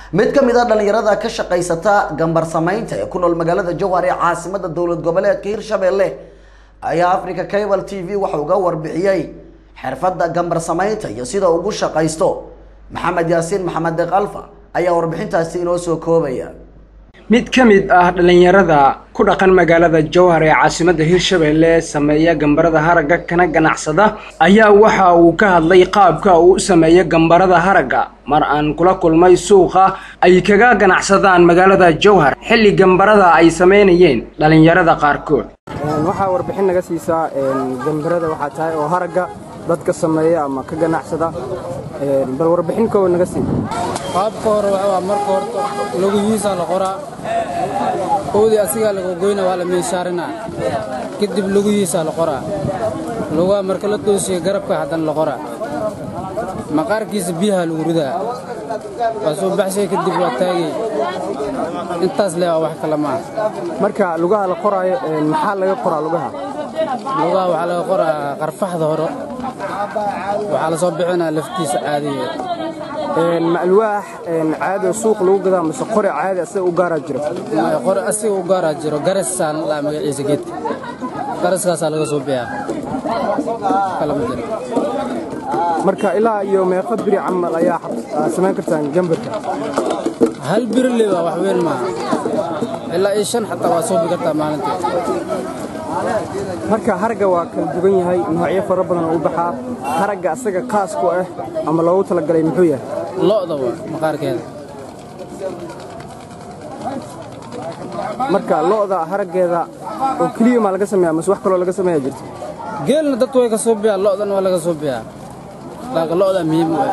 mid ka mid a dhalinyarada ka shaqaysata gambar samaynta ee ku nool magaalada jowhar ee caasimada dowlad goboleedka hirshabelle ayaa africa cable t v waxa uga warbixiyey xirfadda gambar samaynta iyo sida ugu shaqaysto maxamed yaasiin maxamed deeqalfa ayaa warbixintaasi inoo soo koobaya mid ka mid ah dhallinyarada ku dhaqan magaalada jowhar ee caasimadda hirshabelle sameeya gambarada haragga kana ganacsada ayaa waxa uu ka hadlay qaabka uu u sameeyo gambarada haragga mar aan kula kulmay suuqa ay kaga ganacsadaan magaalada jowhar xilli gambarada ay samaynayeen dhallinyarada qaarkood waxaa warbixin naga siisaa gambarada waxaa tahay oo haragga dadka sameeya ama ka ganacsada bal warbixin koowa naga sii qaabka hore waa marka horta lugihiisa la qoraa owdii asigaa laga goyna waa la miishaarinaa kadib lugihiisa la qoraa lugaha marka la toosiya garabka haddana la qoraa maqaarkiisa biyaha lagu ridaa waa soo baxshay kadib waa taagay intaas le waa wax kale maaha marka lugaha la qoraayo maxaa laga qoraa lugaha lugaha waxaa laga qoraa qarfaxda hore waxaa la soo bixinaa laftiisa caadiga ma alwaax caadi oo suuq lagu gadaa mase qore caadi asaga u gaaraa jiro qore asiga u gaaraa jiro garasaan laa magaciisa geedka garaskaasaa laga soo biyaa kalama jiro marka ilaa iyo meeqa biri camal ayaa samayn kartaan gambarka hal biri le waa wax weyn maaha ilaa iyo shan xataa waa soo bi kartaa maalintii marka haragga waa kala duwan yahay noocyo fara badan oo u baxaa haragga asaga qaas ku ah ama loogu talagalay muxuu yahay lo'da waa maqaarkeeda marka lo'da haraggeeda oo keliya maa laga sameeyaa mase wax kaloo laga sameeyaa jirta geelna dadku way ka soo biyaa lo'dan waa laga soo biyaa laakiin lo'da muhiim u ah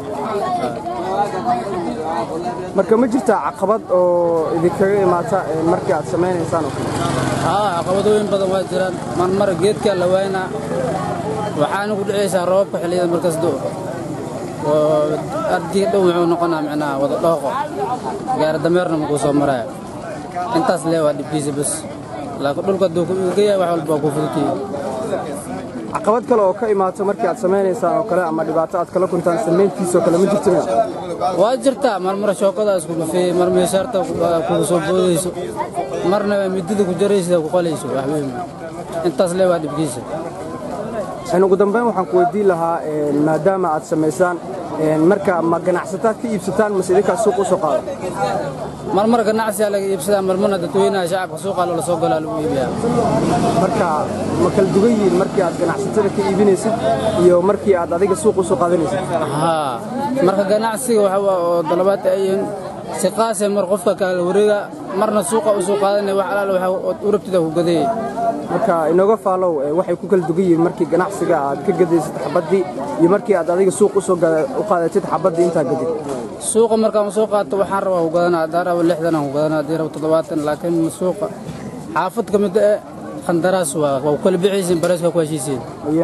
marka ma jirtaa caqabad oo idinkaga imaata markii aad samaynaysaan oo kale haa caqabadooyin badan waa jiraan marmar geedkaa la waynaa waxaana ku dhacaysaa roobabka xilliyada markas do oo ardiga dhow wuxuu noqonaa micnaha wada dhooqo gaari dameerna makuu soo maraya intaas lee waa dhibkiisa bas laakiin dhulka hadduu ku iigayahay wax walba waa ku fudutiyi caqabad kale oo ka imaata markii aad samaynaysaan oo kale ama dhibaato aad kala kuntaan samayntiisoo kale ma jirta miya waa jirtaa marmar shookadaa isku dhufeeyey mar meeshaarta kugu soo boodayso marna midida ku jaraysa ku qalayso wax weyn intaas lee waa dhibkiisa ugu dambayn waxaan ku weydiin lahaa maadaama aad samaysaan marka ma ganacsataad ka iibsataan mase idinkaa suuq u soo qaado marmar ganacsiyaa laga iibsadaa marmarna dadweynaha shacabka suuqaa loola soo galaa lagu iibiyaa marka ma kala dugan yihiin markii aad ganacsatada ka iibinaysid iyo markii aad adiga suuq u soo qaadanaysid haa marka ganacsiga waxa oo dalabaadta ay yihiin si qaase mar qofka kala wareega marna suuqa u soo qaadanaya wax alaal waxa u rabtida ku gadayay marka inooga faalow waxay ku kala dugan yihiin markii ganacsiga aad ka gadaysid xabaddii iyo markii aad adiga suuq u soo u qaadatid xabaddii intaa gadid suuqa markaan soo qaato waxaan rabaa ku gadanaa haddaan rabo lixdan aan ku gadanaa haddii rabo toddobaatan laakiin suuqa xaafad ka mid eh khandaraas waa waa ku kala bixaysiin bareeska ku heshiisiin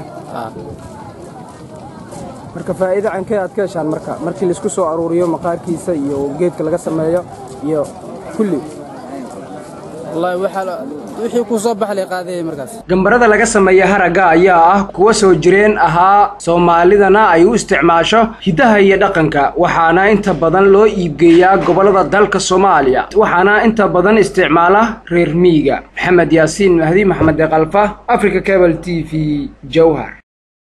marka faa'iido cankee aad ka heshaan marka markii laisku soo aruuriyo maqaarkiisa iyo geedka laga sameeyo iyo kulli wallaahi waxaa wixii kuu soo baxlay qaadayay markaas gambarada laga sameeya haragga ayaa ah kuwa soo jireen ahaa soomaalidana ay u isticmaasho hiddaha iyo dhaqanka waxaana inta badan loo iibgeeyaa gobollada dalka soomaaliya waxaana inta badan isticmaala reer miyiga maxamed yaasiin mahdi maxamed deeqalfa africa cable t v jowhar